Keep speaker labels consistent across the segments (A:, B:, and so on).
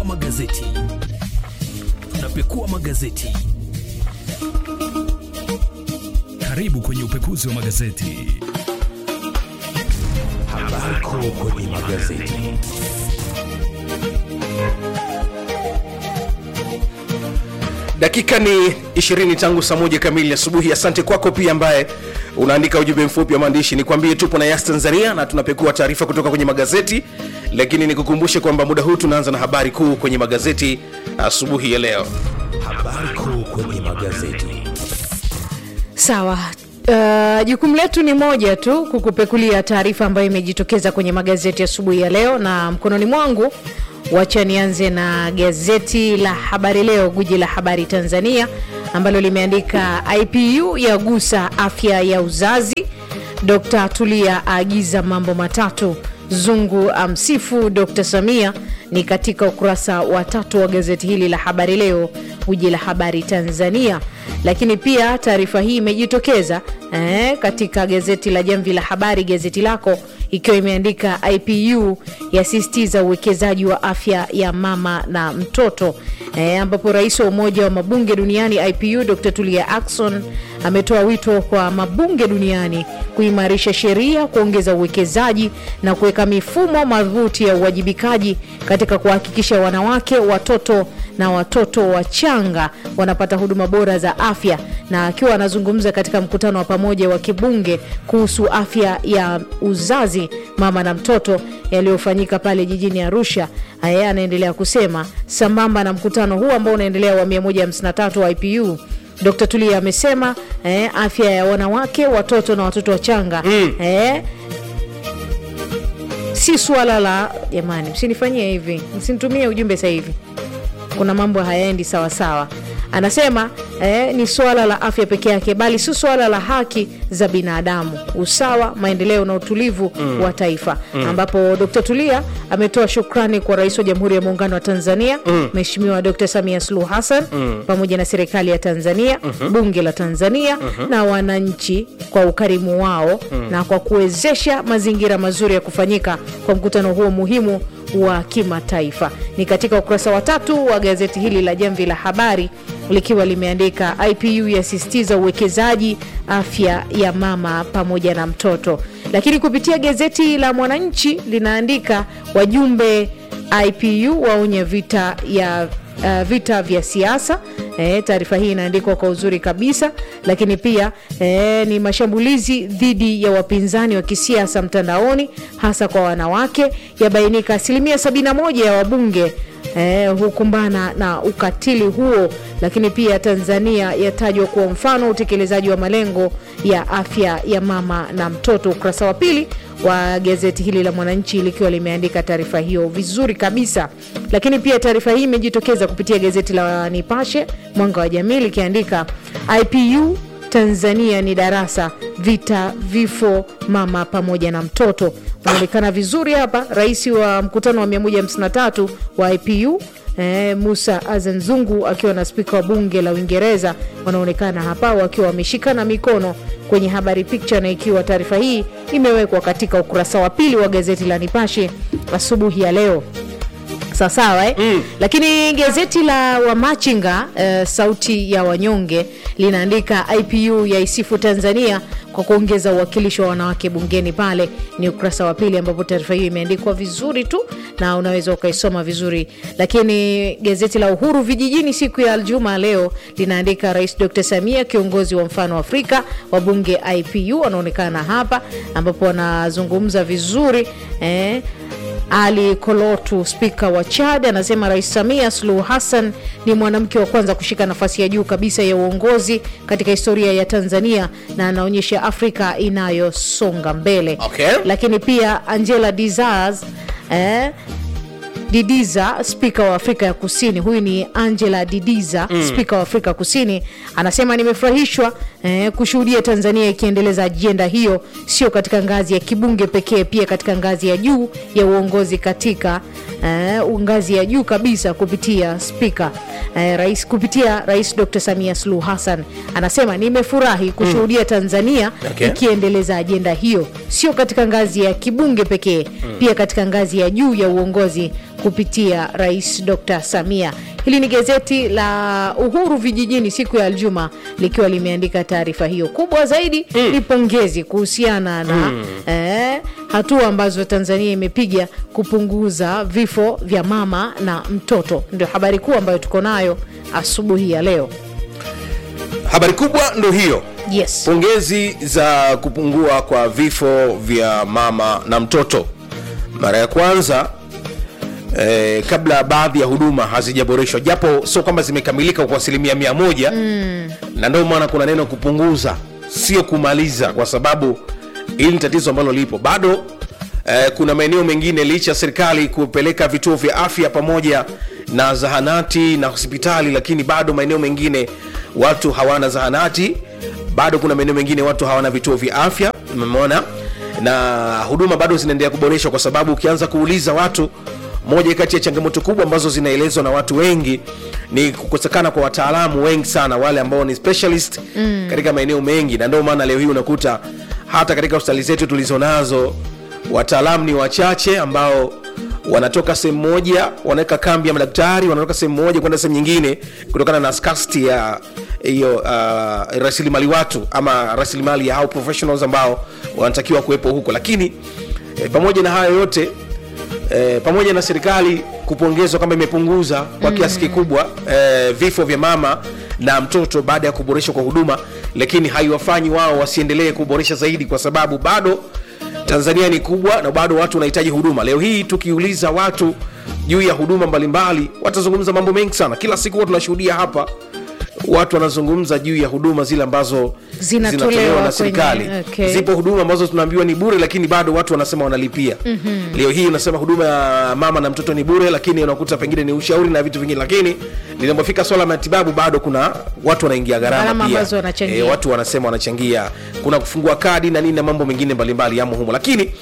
A: magazeti tunapekua magazeti
B: Karibu kwenye upekuzi wa magazeti.
A: habari kuu kwenye magazeti
C: dakika ni 20 tangu saa moja kamili asubuhi asante kwako pia ambaye unaandika ujumbe mfupi wa maandishi nikwambie tupo na yas tanzania na tunapekua taarifa kutoka kwenye magazeti lakini nikukumbushe kwamba muda huu tunaanza na habari kuu kwenye magazeti asubuhi ya leo
A: habari kuu kwenye magazeti
D: Sawa. Uh, jukumu letu ni moja tu kukupekulia taarifa ambayo imejitokeza kwenye magazeti asubuhi ya leo, na mkononi mwangu wacha nianze na gazeti la Habari Leo, guji la habari Tanzania, ambalo limeandika IPU yagusa afya ya uzazi, Dr. Tulia aagiza mambo matatu, Zungu amsifu Dr. Samia ni katika ukurasa wa tatu wa gazeti hili la Habari Leo, guji la habari Tanzania. Lakini pia taarifa hii imejitokeza eh, katika gazeti la Jamvi la Habari, gazeti lako ikiwa imeandika IPU yasisitiza uwekezaji wa afya ya mama na mtoto eh, ambapo rais wa Umoja wa Mabunge Duniani IPU Dr. Tulia Ackson ametoa wito kwa mabunge duniani kuimarisha sheria, kuongeza uwekezaji na kuweka mifumo madhubuti ya uwajibikaji katika kuhakikisha wanawake, watoto na watoto wachanga wanapata huduma bora za afya. Na akiwa anazungumza katika mkutano wa pamoja wa kibunge kuhusu afya ya uzazi, mama na mtoto yaliyofanyika pale jijini Arusha, yeye anaendelea kusema sambamba na mkutano huu ambao unaendelea wa 153 wa IPU Dr. Tulia amesema eh, afya ya wanawake, watoto na watoto wachanga mm. eh, si suala la jamani, msinifanyie hivi, msinitumie ujumbe sasa hivi, kuna mambo hayaendi sawasawa. Anasema eh, ni suala la afya peke yake, bali si suala la haki za binadamu, usawa, maendeleo na utulivu mm. wa taifa mm. ambapo Dr. Tulia ametoa shukrani kwa Rais wa Jamhuri ya Muungano wa Tanzania Mheshimiwa mm. Dr. Samia Suluhu Hassan mm. pamoja na serikali ya Tanzania mm-hmm. bunge la Tanzania mm-hmm. na wananchi kwa ukarimu wao mm. na kwa kuwezesha mazingira mazuri ya kufanyika kwa mkutano huo muhimu wa kimataifa. Ni katika ukurasa wa tatu wa gazeti hili la Jamvi la Habari likiwa limeandika IPU yasisitiza uwekezaji afya ya mama pamoja na mtoto. Lakini kupitia gazeti la Mwananchi linaandika wajumbe IPU waonya vita ya uh, vita vya siasa. E, taarifa hii inaandikwa kwa uzuri kabisa, lakini pia e, ni mashambulizi dhidi ya wapinzani wa kisiasa mtandaoni hasa kwa wanawake, yabainika asilimia 71 ya wabunge eh, hukumbana na ukatili huo. Lakini pia Tanzania yatajwa kuwa mfano utekelezaji wa malengo ya afya ya mama na mtoto. Ukurasa wa pili wa gazeti hili la Mwananchi likiwa limeandika taarifa hiyo vizuri kabisa. Lakini pia taarifa hii imejitokeza kupitia gazeti la Nipashe Mwanga wa Jamii likiandika IPU Tanzania ni darasa vita vifo mama pamoja na mtoto. Unaonekana vizuri hapa, rais wa mkutano wa 153 wa IPU eh, Musa Azan Zungu akiwa na spika wa bunge la Uingereza wanaonekana hapa wakiwa wameshikana mikono kwenye habari picha, na ikiwa taarifa hii imewekwa katika ukurasa wa pili wa gazeti la Nipashe asubuhi ya leo sawasawa eh? mm. Lakini gazeti la Wamachinga uh, sauti ya wanyonge linaandika IPU yaisifu Tanzania kwa kuongeza uwakilishi wa wanawake bungeni. Pale ni ukurasa wa pili ambapo taarifa hiyo imeandikwa vizuri tu na unaweza ukaisoma vizuri. Lakini gazeti la Uhuru vijijini siku ya Aljuma leo linaandika Rais Dr. Samia kiongozi wa mfano Afrika, wabunge IPU wanaonekana hapa ambapo wanazungumza vizuri eh, ali Kolotu, spika wa Chad, anasema Rais Samia Suluhu Hassan ni mwanamke wa kwanza kushika nafasi ya juu kabisa ya uongozi katika historia ya Tanzania na anaonyesha Afrika inayosonga mbele.
C: Okay.
D: Lakini pia Angela Dizaz eh, Didiza, spika wa Afrika ya Kusini. Huyu ni Angela Didiza, mm. spika wa Afrika Kusini, anasema nimefurahishwa eh, kushuhudia Tanzania ikiendeleza ajenda hiyo, sio katika ngazi ya kibunge pekee, pia katika ngazi ya juu ya uongozi, katika eh, ngazi ya juu kabisa kupitia spika eh, rais, kupitia Rais Dr. Samia Suluhu Hassan. Anasema nimefurahi kushuhudia Tanzania
C: Okay.
D: ikiendeleza ajenda hiyo, sio katika ngazi ya kibunge pekee, pia katika ngazi ya juu ya uongozi kupitia Rais Dr. Samia. Hili ni gazeti la Uhuru Vijijini siku ya Aljuma likiwa limeandika taarifa hiyo. Kubwa zaidi ni pongezi kuhusiana na eh, hatua ambazo Tanzania imepiga kupunguza vifo vya mama na mtoto. Ndio habari kuu ambayo tuko nayo asubuhi ya leo.
C: habari kubwa ndo hiyo
D: Yes.
C: pongezi za kupungua kwa vifo vya mama na mtoto mara ya kwanza eh, kabla baadhi ya huduma hazijaboreshwa japo sio kwamba zimekamilika kwa asilimia mia moja mm. na ndio maana kuna neno kupunguza sio kumaliza kwa sababu hili ni tatizo ambalo lipo bado eh, kuna maeneo mengine licha ya serikali kupeleka vituo vya afya pamoja na zahanati na hospitali lakini bado maeneo mengine watu hawana zahanati bado kuna maeneo mengine watu hawana vituo vya afya umeona na huduma bado zinaendelea kuboreshwa kwa sababu ukianza kuuliza watu moja kati ya changamoto kubwa ambazo zinaelezwa na watu wengi ni kukosekana kwa wataalamu wengi sana wale ambao ni specialist mm. katika maeneo mengi na ndio maana leo hii unakuta hata katika hospitali zetu tulizonazo wataalamu ni wachache ambao wanatoka sehemu moja wanaweka kambi ya madaktari wanatoka sehemu moja kwenda sehemu nyingine kutokana na scarcity ya hiyo uh, rasilimali watu ama rasilimali ya hao professionals ambao wanatakiwa kuwepo huko lakini eh, pamoja na hayo yote eh, pamoja na serikali kupongezwa kwamba imepunguza kwa kiasi kikubwa eh, vifo vya mama na mtoto baada ya kuboreshwa kwa huduma lakini haiwafanyi wao wasiendelee kuboresha zaidi kwa sababu bado tanzania ni kubwa na bado watu wanahitaji huduma leo hii tukiuliza watu juu ya huduma mbalimbali watazungumza mambo mengi sana kila siku huwa tunashuhudia hapa watu wanazungumza juu ya huduma zile ambazo
D: Zinatolewa
C: na serikali
D: kwenye- okay.
C: zipo huduma ambazo tunaambiwa ni bure lakini bado watu wanasema wanalipia mm-hmm. leo hii unasema huduma ya mama na mtoto ni bure lakini unakuta pengine ni ushauri na vitu vingine lakini linapofika swala la matibabu bado kuna watu wanaingia gharama
D: Gharama
C: pia
D: ambazo wanachangia.
C: Eh, watu wanasema wanachangia kuna kufungua kadi na nini na mambo mengine mbalimbali yamo humo lakini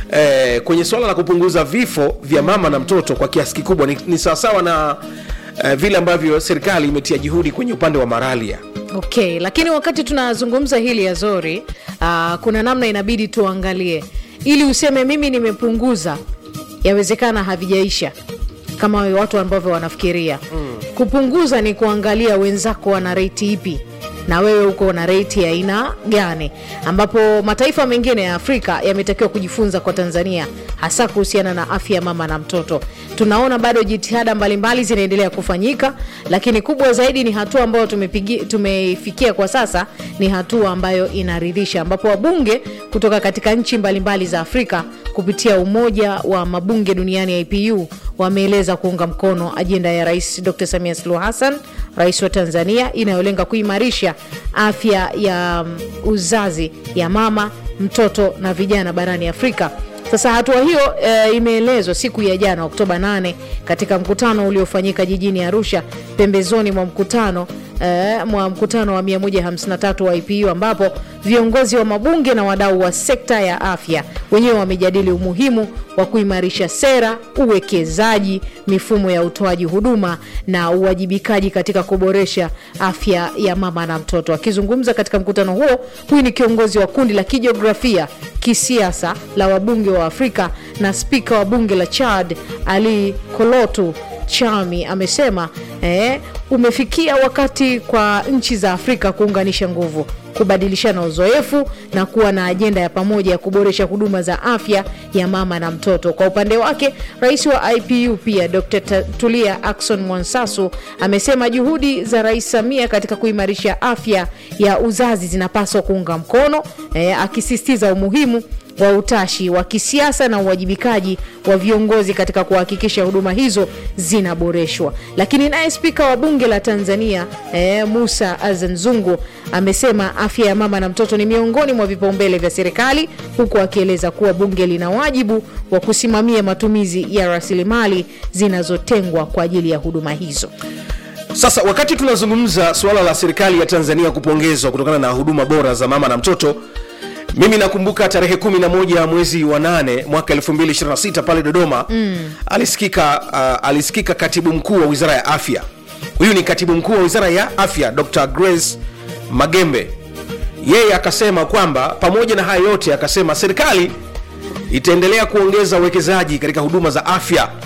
C: eh, kwenye swala la kupunguza vifo vya mama na mtoto kwa kiasi kikubwa ni, ni sawasawa na eh, vile ambavyo serikali imetia juhudi kwenye upande wa maralia
D: Okay, lakini wakati tunazungumza hili ya Zori, uh, kuna namna inabidi tuangalie ili useme mimi nimepunguza, yawezekana havijaisha kama watu ambavyo wanafikiria. Kupunguza ni kuangalia wenzako wana rate ipi na wewe uko na rate ya aina gani, ambapo mataifa mengine ya Afrika yametakiwa kujifunza kwa Tanzania, hasa kuhusiana na afya ya mama na mtoto. Tunaona bado jitihada mbalimbali zinaendelea kufanyika, lakini kubwa zaidi ni hatua ambayo tumepigi- tumeifikia kwa sasa, ni hatua ambayo inaridhisha, ambapo wabunge kutoka katika nchi mbalimbali za Afrika kupitia umoja wa mabunge duniani IPU wameeleza kuunga mkono ajenda ya Rais Dr. Samia Suluhu Hassan, rais wa Tanzania, inayolenga kuimarisha afya ya mm, uzazi ya mama, mtoto na vijana barani Afrika. Sasa hatua hiyo e, imeelezwa siku ya jana Oktoba 8 katika mkutano uliofanyika jijini Arusha pembezoni mwa mkutano eh, mwa mkutano wa 153 wa IPU ambapo viongozi wa mabunge na wadau wa sekta ya afya wenyewe wamejadili umuhimu wa kuimarisha sera, uwekezaji, mifumo ya utoaji huduma na uwajibikaji katika kuboresha afya ya mama na mtoto. Akizungumza katika mkutano huo, huyu ni kiongozi wa kundi la kijiografia kisiasa la wabunge wa Afrika na spika wa bunge la Chad Ali Kolotu Chami amesema eh, umefikia wakati kwa nchi za Afrika kuunganisha nguvu, kubadilishana uzoefu na kuwa na ajenda ya pamoja ya kuboresha huduma za afya ya mama na mtoto. Kwa upande wake, rais wa IPU pia Dr. Ta- Tulia Ackson Mwansasu amesema juhudi za Rais Samia katika kuimarisha afya ya uzazi zinapaswa kuunga mkono eh, akisisitiza umuhimu wa utashi wa kisiasa na uwajibikaji wa viongozi katika kuhakikisha huduma hizo zinaboreshwa. Lakini naye spika wa bunge la Tanzania eh, Musa Azan Zungu amesema afya ya mama na mtoto ni miongoni mwa vipaumbele vya serikali, huku akieleza kuwa bunge lina wajibu wa kusimamia matumizi ya rasilimali zinazotengwa kwa ajili ya huduma hizo.
C: Sasa wakati tunazungumza suala la serikali ya Tanzania kupongezwa kutokana na huduma bora za mama na mtoto, mimi nakumbuka tarehe 11 mwezi wa 8 mwaka 2026 pale Dodoma mm. alisikika, uh, alisikika katibu mkuu wa wizara ya afya. Huyu ni katibu mkuu wa wizara ya afya Dr. Grace Magembe. Yeye akasema kwamba pamoja na haya yote, akasema serikali itaendelea kuongeza uwekezaji katika huduma za afya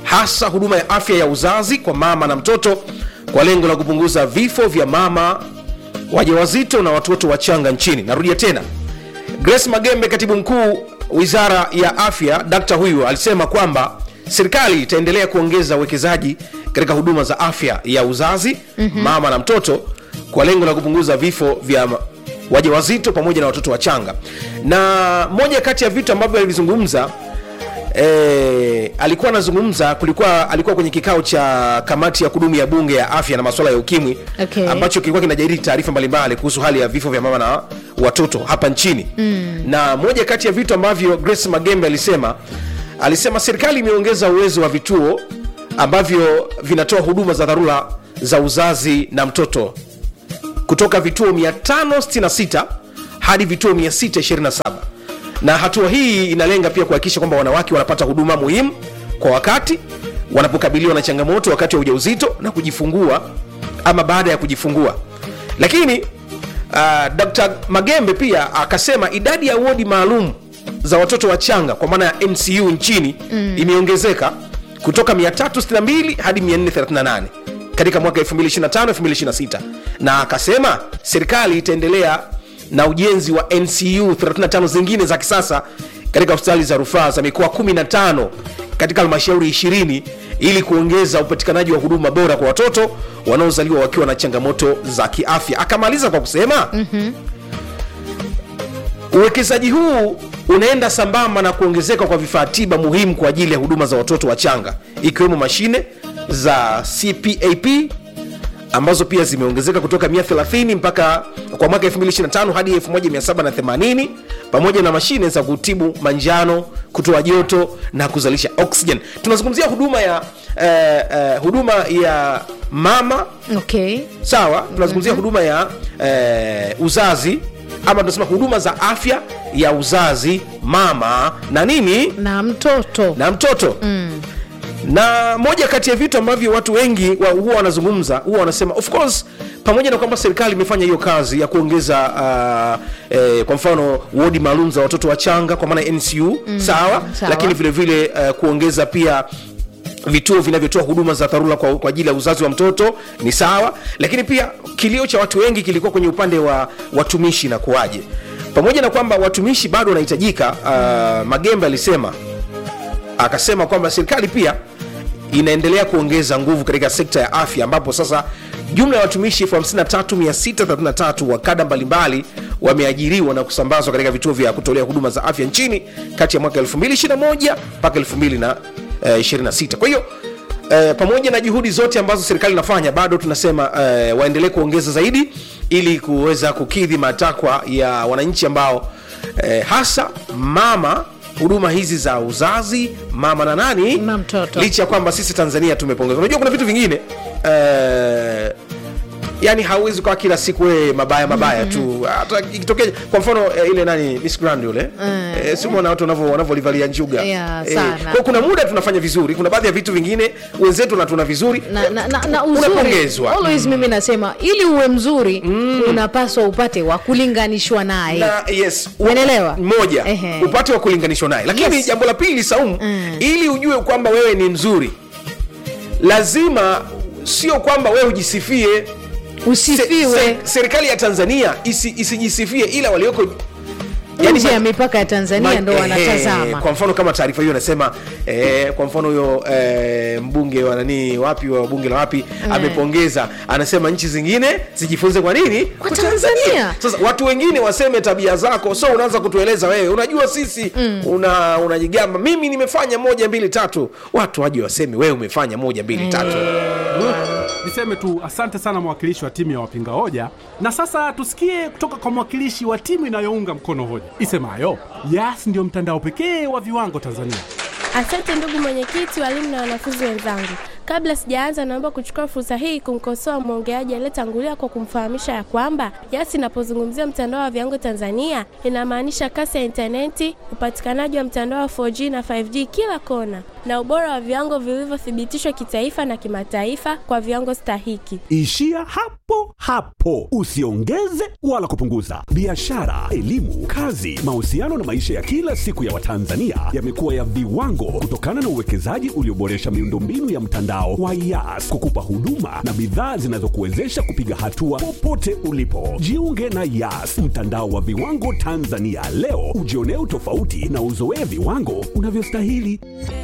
C: hasa huduma ya afya ya uzazi kwa mama na mtoto kwa lengo la kupunguza vifo vya mama wajawazito na watoto wachanga nchini narudia tena grace magembe katibu mkuu wizara ya afya dakta huyu alisema kwamba serikali itaendelea kuongeza uwekezaji katika huduma za afya ya uzazi mm-hmm. mama na mtoto kwa lengo la kupunguza vifo vya ma- wajawazito pamoja na watoto wachanga na moja kati ya vitu ambavyo alivizungumza E, alikuwa anazungumza kulikuwa alikuwa kwenye kikao cha kamati ya kudumu ya bunge ya afya na masuala ya ukimwi
D: Okay.
C: ambacho kilikuwa kinajadili taarifa mbalimbali kuhusu hali ya vifo vya mama na watoto hapa nchini mm. na moja kati ya vitu ambavyo grace magembe alisema alisema serikali imeongeza uwezo wa vituo ambavyo vinatoa huduma za dharura za uzazi na mtoto kutoka vituo 566 hadi vituo 627 na hatua hii inalenga pia kuhakikisha kwamba wanawake wanapata huduma muhimu kwa wakati wanapokabiliwa na changamoto wakati wa ujauzito na kujifungua ama baada ya kujifungua lakini uh, dr magembe pia akasema idadi ya wodi maalum za watoto wachanga kwa maana ya mcu nchini mm. imeongezeka kutoka 362 hadi 438 katika mwaka 2025 2026 na akasema serikali itaendelea na ujenzi wa ncu 35 zingine za kisasa katika hospitali za rufaa za mikoa 15 katika halmashauri 20 ili kuongeza upatikanaji wa huduma bora kwa watoto wanaozaliwa wakiwa na changamoto za kiafya akamaliza kwa kusema mm-hmm. uwekezaji huu unaenda sambamba na kuongezeka kwa vifaa tiba muhimu kwa ajili ya huduma za watoto wachanga ikiwemo mashine za cpap ambazo pia zimeongezeka kutoka 130 mpaka kwa mwaka 2025 hadi 1780 pamoja na mashine za kutibu manjano kutoa joto na kuzalisha oxygen tunazungumzia huduma ya eh, eh, huduma ya mama
D: okay
C: sawa tunazungumzia mm-hmm. huduma ya eh, uzazi ama tunasema huduma za afya ya uzazi mama na nini
D: na mtoto
C: na mtoto mm. na moja kati ya vitu ambavyo watu wengi wa- huwa wanazungumza huwa wanasema of course pamoja na kwamba serikali imefanya hiyo kazi ya kuongeza uh, eh, kwa mfano wodi maalum za watoto wachanga kwa maana ya ncu mm, sawa,
D: sawa.
C: lakini vile vile uh, kuongeza pia vituo vinavyotoa huduma za dharura kwa, kwa ajili ya uzazi wa mtoto ni sawa lakini pia kilio cha watu wengi kilikuwa kwenye upande wa watumishi na kuwaje pamoja na kwamba watumishi bado wanahitajika uh, magembe alisema akasema kwamba serikali pia inaendelea kuongeza nguvu katika sekta ya afya ambapo sasa jumla ya watumishi 53633 wa kada mbalimbali wameajiriwa na kusambazwa katika vituo vya kutolea huduma za afya nchini kati ya mwaka 2021 mpaka 2026 kwa hiyo Eh, pamoja na juhudi zote ambazo serikali inafanya bado tunasema eh, waendelee kuongeza zaidi ili kuweza kukidhi matakwa ya wananchi ambao eh, hasa mama huduma hizi za uzazi mama na nani
D: Na mtoto.
C: licha ya kwamba sisi tanzania tumepongeza unajua kuna vitu vingine eh, yani hauwezi kwa kila siku wewe mabaya mabaya tu hata ikitokea kwa mfano eh, ile nani Miss Grand yule eh, si umeona watu wanavyo wanavyolivalia njuga
D: Yeah,
C: Eh,
D: sana.
C: kwa kuna muda tunafanya vizuri kuna baadhi ya vitu vingine wenzetu na tuna vizuri
D: na, na, na, na uzuri
C: Unapongezwa.
D: always mimi nasema ili uwe mzuri unapaswa upate wa kulinganishwa naye
C: na yes u-
D: Umeelewa?
C: moja
D: Ehe.
C: upate wa kulinganishwa naye lakini
D: Yes.
C: jambo la pili saumu ili ujue kwamba wewe ni mzuri lazima sio kwamba wewe ujisifie Se-
D: usifiwe
C: se- serikali ya tanzania isi, isijisifie ila walioko
D: nje ya
C: ma-
D: mipaka ya tanzania
C: ma-
D: ndo
C: ehe,
D: wanatazama
C: kwa mfano kama taarifa hiyo inasema eh, kwa mfano huyo eh, mbunge wa nani wapi wa bunge la wapi amepongeza anasema nchi zingine zijifunze kwa nini
D: Kwa Tanzania.
C: sasa watu wengine waseme tabia zako so unaanza kutueleza wewe unajua sisi una unajigamba mimi nimefanya moja mbili tatu watu waje waseme wewe umefanya moja mbili tatu
E: Niseme tu asante sana mwakilishi wa timu ya wapinga hoja, na sasa tusikie kutoka kwa mwakilishi wa timu inayounga mkono hoja isemayo Yas ndio mtandao pekee wa viwango Tanzania.
F: Asante ndugu mwenyekiti, walimu na wanafunzi wenzangu. Kabla sijaanza, naomba kuchukua fursa hii kumkosoa mwongeaji aliyetangulia kwa kumfahamisha ya kwamba Yas inapozungumzia mtandao wa viwango Tanzania inamaanisha kasi ya intaneti, upatikanaji wa mtandao wa 4G na 5G kila kona, na ubora wa viwango vilivyothibitishwa kitaifa na kimataifa kwa viwango stahiki.
G: Ishia hapo hapo, usiongeze wala kupunguza. Biashara, elimu, kazi, mahusiano na maisha ya kila siku ya Watanzania yamekuwa ya viwango kutokana na uwekezaji ulioboresha miundombinu ya mtandao wa Yas kukupa huduma na bidhaa zinazokuwezesha kupiga hatua popote ulipo. Jiunge na Yas, mtandao wa viwango Tanzania leo, ujionee utofauti na uzoee viwango unavyostahili.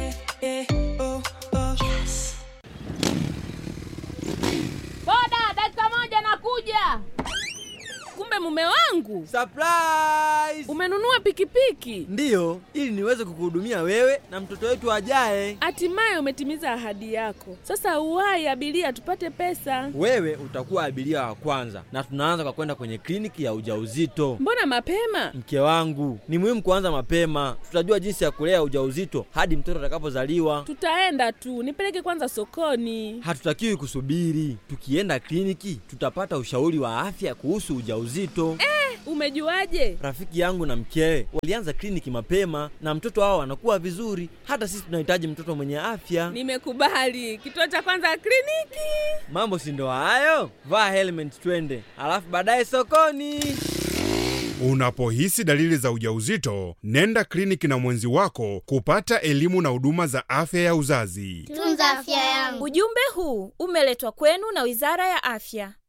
H: Boda, dakika moja nakuja. Kumbe mume wangu
I: Surprise!
H: umenunua pikipiki,
I: Ndiyo, ili niweze kukuhudumia wewe na mtoto wetu ajaye.
H: hatimaye umetimiza ahadi yako. Sasa uwahi abiria, tupate pesa.
I: Wewe utakuwa abiria wa kwanza, na tunaanza kwa kwenda kwenye kliniki ya ujauzito.
H: Mbona mapema?
I: Mke wangu, ni muhimu kuanza mapema. Tutajua jinsi ya kulea ujauzito hadi mtoto atakapozaliwa.
H: Tutaenda tu, nipeleke kwanza sokoni.
I: Hatutakiwi kusubiri. Tukienda kliniki, tutapata ushauri wa afya kuhusu ujauzito.
H: Umejuaje?
I: Rafiki yangu na mkewe walianza kliniki mapema na mtoto wao anakuwa vizuri. Hata sisi tunahitaji mtoto mwenye afya.
H: Nimekubali. Kituo cha kwanza kliniki.
I: Mambo si ndo hayo? Vaa helmet twende, alafu baadaye sokoni.
J: Unapohisi dalili za ujauzito, nenda kliniki na mwenzi wako kupata elimu na huduma za afya ya uzazi.
K: Tunza afya yangu.
L: Ujumbe huu umeletwa kwenu na Wizara ya Afya.